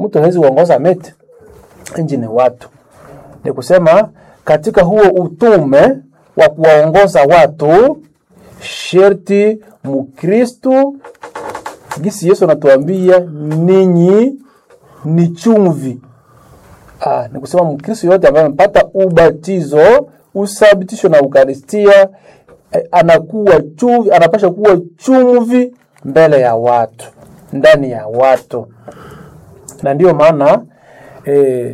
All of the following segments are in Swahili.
mtu hawezi kuongoza miti, nchi ni watu. Ni kusema katika huo utume wa kuwaongoza watu, sherti Mkristu, gisi Yesu anatuambia ninyi ni chumvi. Ah, ni kusema Mkristo yote ambaye amepata ubatizo, usabitisho na Ukaristia eh, anakuwa chumvi, anapasha kuwa chumvi mbele ya watu, ndani ya watu, na ndiyo maana eh,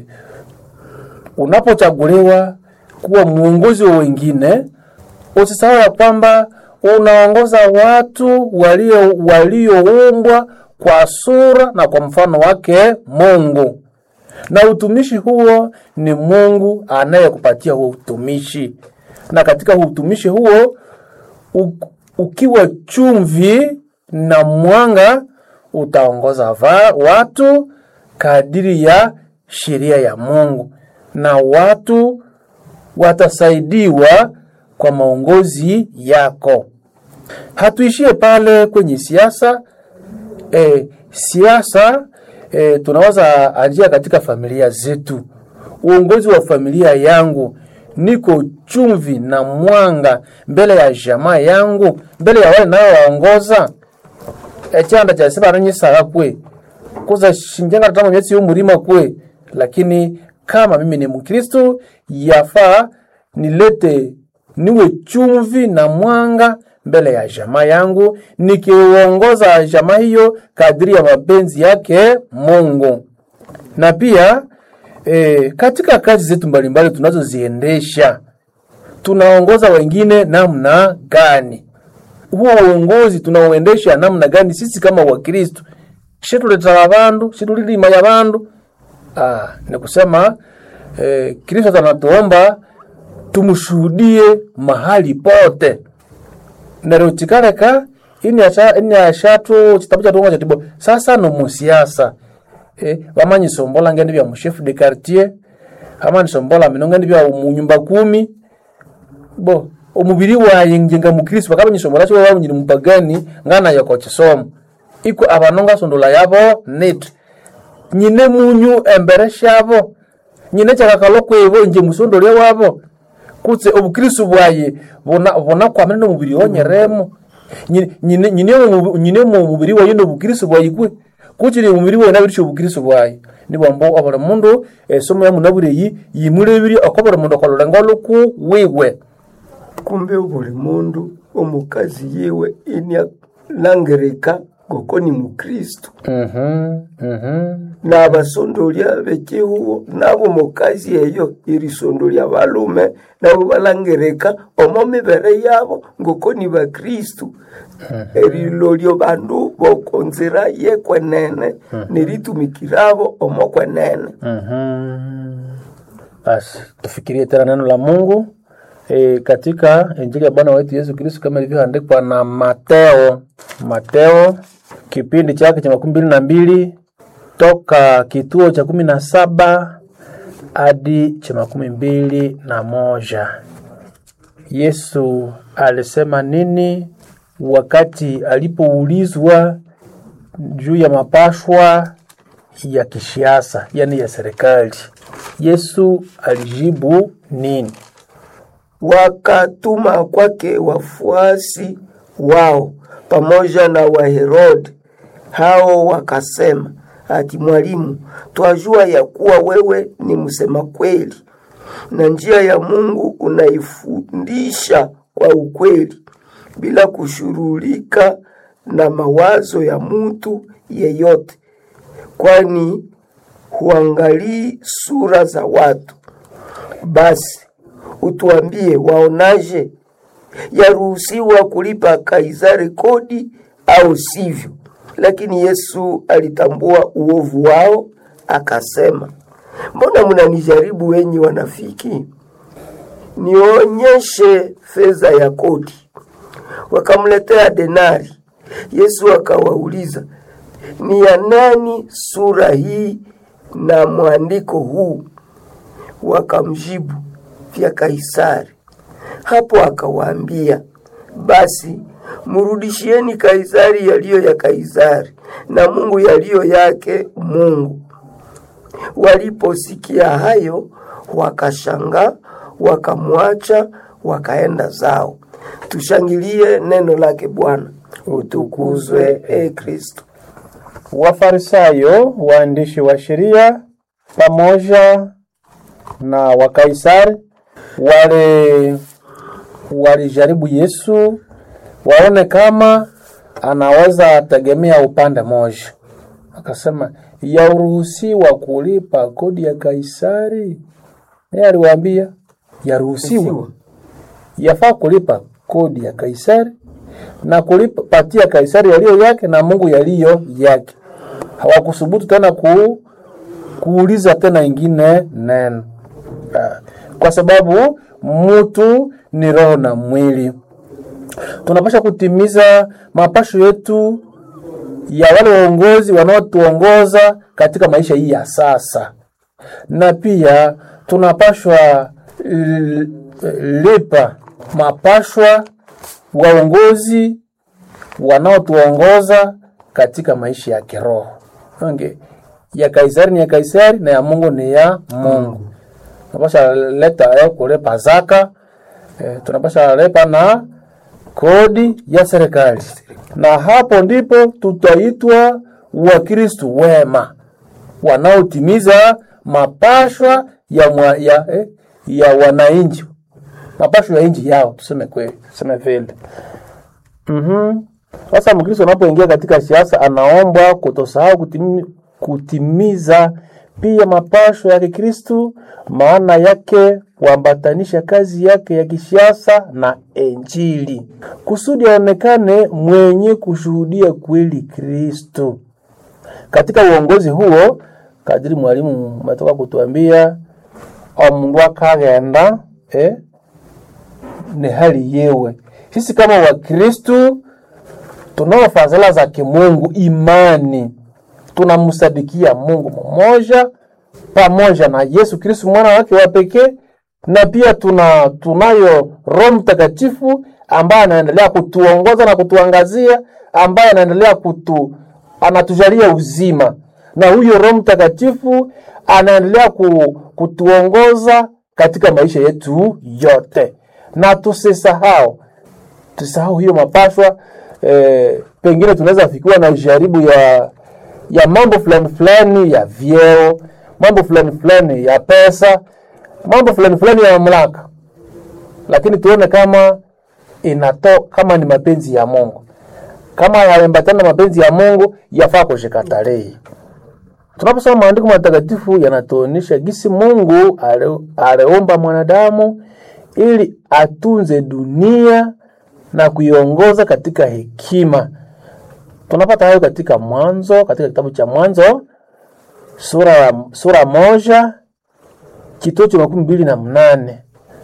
unapochaguliwa kuwa mwongozi wa wengine, usisahau ya kwamba unaongoza watu walio walioumbwa kwa sura na kwa mfano wake Mungu, na utumishi huo ni Mungu anayekupatia huo utumishi, na katika huo utumishi huo u, ukiwa chumvi na mwanga utaongoza va, watu kadiri ya sheria ya Mungu na watu watasaidiwa kwa maongozi yako. Hatuishie pale kwenye siasa. E, siasa e, tunaweza anjia katika familia zetu. Uongozi wa familia yangu, niko chumvi na mwanga mbele ya jamaa yangu, mbele ya wale nayowaongoza. echanda chaseba aranyisaka kwe kuza shinjenga tama myetsi y'umurima kwe lakini kama mimi ni Mkristo yafaa nilete niwe chumvi na mwanga mbele ya jamaa yangu, nikiongoza jamaa hiyo kadiri ya mapenzi yake Mungu. Na pia e, katika kazi zetu mbalimbali tunazoziendesha tunaongoza wengine namna gani? Huo uongozi tunauendesha namna gani? Sisi kama Wakristo shituletala bandu shitulilimaya bandu Ah, ni kusema eh, Kristo anatuomba tumshuhudie mahali pote nero chikaleka ini acha ini ashatu chitabu cha tongo cha tibo sasa no musiasa eh bamanyi sombola ngende bya chef de quartier amani sombola minonga ndi bya munyumba kumi bo omubiri waye njenga mukristo bakabanyi sombola cyo babu nyiri mupagani ngana yako chisomo iko abanonga sondola yabo net nyine munyu embere shabo nyine chakakalo kwevo nje musondolya wabo kutse obukristo bwaye bona bona kwamene no mubiri onyeremo nyine nyine nyine mu- nyine mu mubiri waye no bukristo bwaye kwe kuchiri mubiri waye nabirisho obukristo bwaye nibwambo abara mundu esomo ya munabureyi yimulebiri akobora mundu akolora ngoluku wiwe kumbe buli mundu omukazi yiwe inia langereka ngoko ni mukristu mhm mhm n'abasondolya b'ekihuho nabo mukazi eyo irisondolya balume nabo balangereka omo mibere yabo ngoko ni bakristu erilolyo bandu bokonzira yekwenene neritumikirabo omo kwenene Mhm. Basi tufikirie tena neno la Mungu e, katika Injili ya Bwana wetu Yesu Kristo kama ilivyoandikwa na Mateo. Mateo kipindi chake cha makumi mbili na mbili toka kituo cha kumi na saba hadi cha makumi mbili na moja. Yesu alisema nini wakati alipoulizwa juu ya mapashwa ya kisiasa, yani ya serikali. Yesu alijibu nini? wakatuma kwake wafuasi wao pamoja na Waherode. Hao wakasema, ati Mwalimu, twajua ya kuwa wewe ni msema kweli na njia ya Mungu unaifundisha kwa ukweli bila kushughulika na mawazo ya mtu yeyote, kwani huangalii sura za watu. Basi utuambie, waonaje? Yaruhusiwa kulipa Kaisari kodi au sivyo? Lakini Yesu alitambua uovu wao, akasema, mbona mnanijaribu wenyi wanafiki? Nionyeshe fedha ya kodi. Wakamletea denari. Yesu akawauliza, ni ya nani sura hii na mwandiko huu? Wakamjibu, vya Kaisari. Hapo akawaambia, basi mrudishieni Kaisari yaliyo ya Kaisari na Mungu yaliyo yake Mungu. Waliposikia hayo, wakashangaa, wakamwacha, wakaenda zao. Tushangilie neno lake Bwana. Utukuzwe e Kristo. Wafarisayo, waandishi wa sheria pamoja na Wakaisari wale walijaribu Yesu waone kama anaweza tegemea upande moja. Akasema, yaruhusiwa kulipa kodi ya Kaisari? Yeye aliwaambia yaruhusiwa, yafaa kulipa kodi ya Kaisari na kulipatia Kaisari yaliyo yake na Mungu yaliyo yake. Hawakusubutu tena ku, kuuliza tena ingine neno, Ah, kwa sababu mtu ni roho na mwili. Tunapasha kutimiza mapasho yetu ya wale waongozi wanaotuongoza katika maisha hii ya sasa, na pia tunapashwa l- lipa mapashwa waongozi wanaotuongoza katika maisha ya kiroho. Okay. Ya Kaisari ni ya Kaisari na ya Mungu ni ya Mungu. Tunapasha leta eh, kulipa zaka eh, tunapasha lipa na kodi ya serikali, na hapo ndipo tutaitwa Wakristo wema wanaotimiza mapashwa ya, mwa, ya, eh, ya wananchi mapasho ya nchi yao, tuseme kweli, tuseme vile. Mhm. Sasa Mkristo anapoingia katika siasa anaombwa kutosahau kutimi, kutimiza pia mapasho ya Kikristo, maana yake kuambatanisha kazi yake ya kisiasa na Injili kusudi aonekane mwenye kushuhudia kweli Kristo katika uongozi huo. Kadiri mwalimu umetoka kutuambia, omundu akagenda eh, ni hali yewe. Sisi kama Wakristu tunao fadhila za kimungu, imani, tunamsadikia Mungu mmoja pamoja na Yesu Kristu mwana wake wa pekee, na pia tuna tunayo Roho Mtakatifu ambaye anaendelea kutuongoza na kutuangazia, ambaye anaendelea kutu anatujalia uzima, na huyo Roho Mtakatifu anaendelea ku, kutuongoza katika maisha yetu yote na tusisahau tusisahau hiyo mapashwa eh, pengine tunaweza fikiwa na jaribu ya ya mambo fulani fulani ya vyeo, mambo fulani fulani ya pesa, mambo fulani fulani ya mamlaka, lakini tuone kama inato kama ni mapenzi ya Mungu, kama yaambatana na mapenzi ya Mungu, yafaa kushikatarii. Tunaposoma maandiko matakatifu yanatuonyesha gisi Mungu ale- aliumba mwanadamu ili atunze dunia na kuiongoza katika hekima. Tunapata hayo katika Mwanzo, katika kitabu cha Mwanzo sura ya sura moja kituo cha makumi mbili na mnane.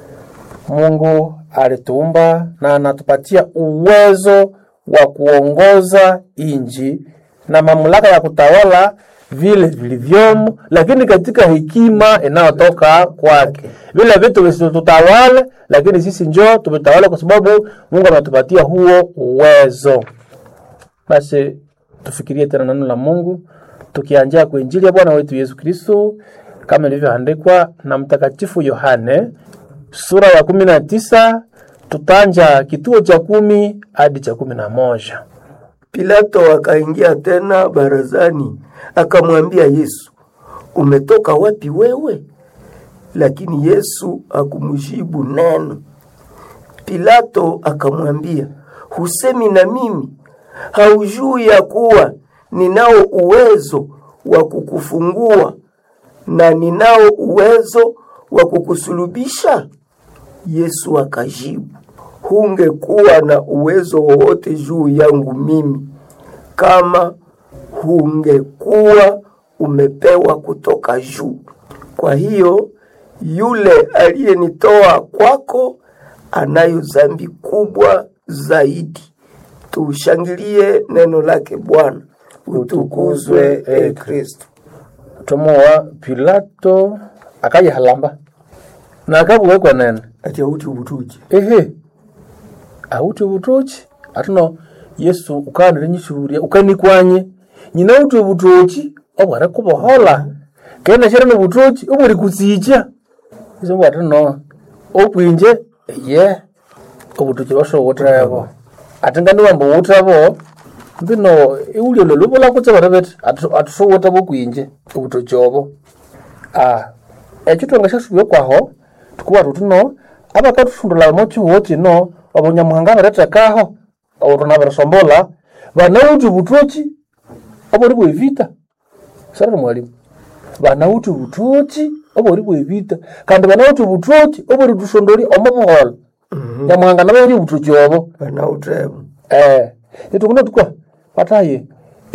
Mungu alituumba na anatupatia uwezo wa kuongoza inji na mamlaka ya kutawala vile vilivyomo, lakini katika hekima inayotoka kwake. Vile vitu visitutawale, lakini sisi njoo tumetawala, kwa sababu Mungu ametupatia huo uwezo. Basi tufikirie tena neno la Mungu tukianjia kwa injili ya Bwana wetu Yesu Kristo kama ilivyoandikwa na Mtakatifu Yohane sura ya kumi na tisa tutanja kituo cha kumi hadi cha kumi na moja. Pilato akaingia tena barazani, akamwambia Yesu, umetoka wapi wewe? Lakini Yesu hakumjibu neno. Pilato akamwambia, husemi na mimi? Haujui ya kuwa ninao uwezo wa kukufungua na ninao uwezo wa kukusulubisha? Yesu akajibu, hungekuwa na uwezo wowote juu yangu mimi kama hungekuwa umepewa kutoka juu. Kwa hiyo yule aliyenitoa kwako anayo dhambi kubwa zaidi. Tushangilie neno lake Bwana. Utukuzwe e Kristo. tomowa Pilato akaja halamba na akabuwekwa nene Ati auti ubutuji ehe auti ubutoki atuno yesu ukanire nyishuhuria ukanikwanye nyina uti ubutoki obwara kubohola kena shira nobutoki obuli kutsicha iso bwati no okwinje ye obutoki basowotebo ati ngandi wamba wutebo mbino iwulio lolubula kutse bari beti atusowotebo okwinje obutoki obo ah ekyo twanga syasubye kwaho tukuba tuti no abakatuthundula mo kihuho kino obunyamuhanga biretekaho obutuna birisombola banawuthi obutoki obuli bwevita sarari mwalimu banawuthi obutoki obuli bwevita kandi banawuthi obutoki obuli tusondoli omo buhola nyamuhanga nabayiri obutoki obo banautebo eh nitukuna tukwa pataye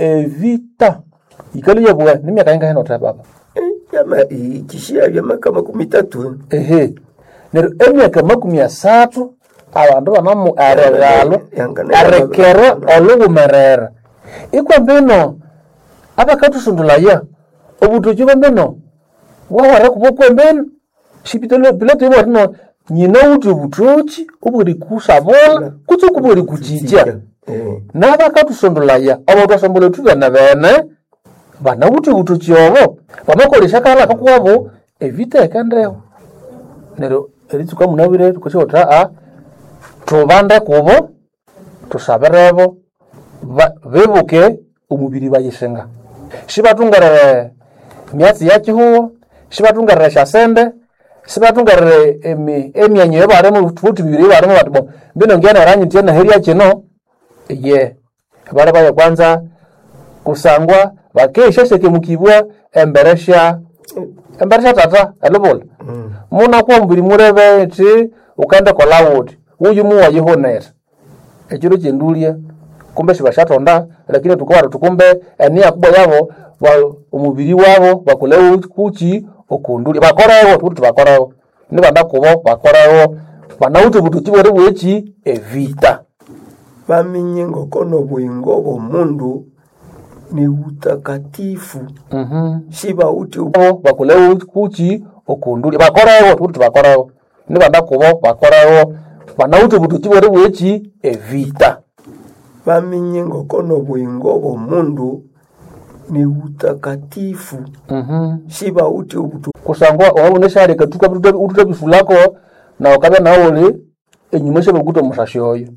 evita ikali yabwa nimyaka inga hino baba yama ikishia byamaka makumi tatu ehe neryo emyaka makumi asathu abandu banamu eregalo Yangana- erekere oluwumerera ikwambino abakathusundulaya obutoki bwambino bwawara kubo kwembino pilato ibwatino nyina wuthi obutoki obweri kusabola kutse kubweri kujicha Eh, nabakathusondolaya abo twasombola ethu bene bene banawuthi obutoki obo bamakolesya kala kakuwabo evita ekendeho neryo eritsuka munabire tukosi uthi aa tubande kubo tusabirebo ba- bibuke omubiri bayisinga sibathungerere myatsi ya kihuho sibathungerere syasende sibathungerere emi- emyanyo ebalimu thuthi bibiri ebalimu bati bo mbino ngiana eranyitie naherya kino ye bali baya kwanza kusangwa bakesha mukibwa embere sya embere sya tata elubula munakuwa mubiri murebe ti ukende kolawuti uyu muwayihonera ekiro kyendulya kumbe sibashatonda lakini tukawara tukumbe enia kubwa yabo ba- omubiri wabo bakole kuki okundulya bakorewo tukuti bakorewo nibanda kubo bakorewo banawuthi obutuki bweri bweki evita bamenye ngokono bwingo bw'omundu ni utakatifu Mhm. sibauti bo bakole kuki okundulya bakorewo tukuti bakorewo nibanda kubo bakorewo banawuthi obutuki bweri bweki evita bamenye ngokono bwingo bw'omundu ni utakatifu Mhm. sibauti obutu kusangwa wawunesha katuka ututa bifulako na ukabya nauli enyuma syabakuta omusasi oyo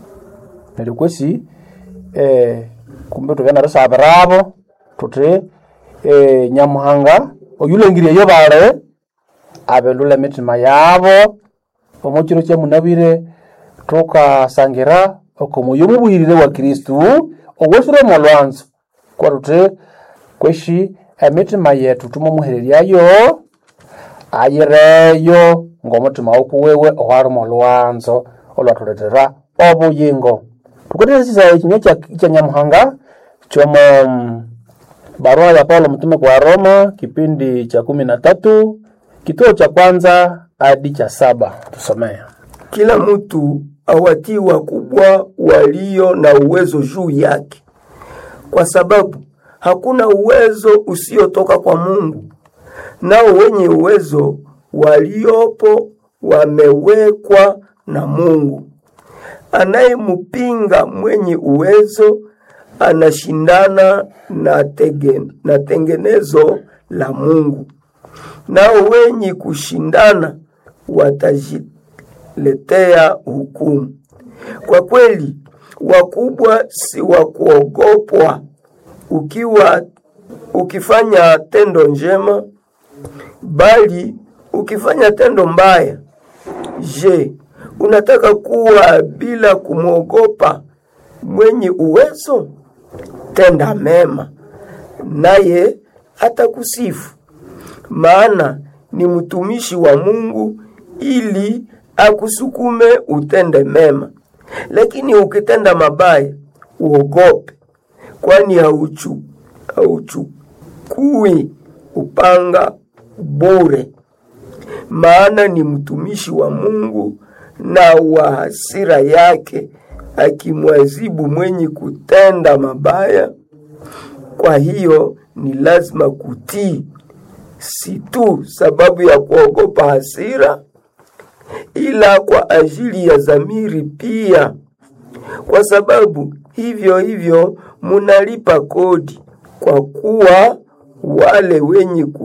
neryo kwesi eh, kumbe tubya narisabirabo tuthi eh, nyamuhanga oyulangiryeyo bali abelula emitima yabo omukiro kyamunabire tukasangira okomoyo omubuhirire wa kristu owesiremo olwanzo kwa tuthi kweshi emitima yetu tumumuhereryayo ayireyo ng'omutima wokuwewe owalimu olwanzo olwathuletera obuyingo tukuteresisa ekinywa kya- kya nyamuhanga kyomo mm, barua ya paulo mtume kwa roma kipindi cha kumi na tatu kituo cha kwanza hadi cha saba tusomee kila mtu awatii wakubwa walio na uwezo juu yake, kwa sababu hakuna uwezo usiotoka kwa Mungu, nao wenye uwezo waliopo wamewekwa na Mungu. Anayempinga mwenye uwezo anashindana na, tege, na tengenezo la Mungu, nao wenye kushindana watajiletea hukumu. Kwa kweli, wakubwa si wa kuogopwa. Ukiwa ukifanya tendo njema, bali ukifanya tendo mbaya, je, unataka kuwa bila kumwogopa mwenye uwezo? Tenda mema, naye atakusifu, maana ni mtumishi wa Mungu ili akusukume utende mema. Lakini ukitenda mabaya, uogope, kwani hauchu hauchukui upanga bure, maana ni mtumishi wa Mungu na wa hasira yake, akimwazibu mwenye kutenda mabaya. Kwa hiyo ni lazima kutii, si tu sababu ya kuogopa hasira, ila kwa ajili ya dhamiri pia, kwa sababu hivyo hivyo munalipa kodi, kwa kuwa wale wenye ku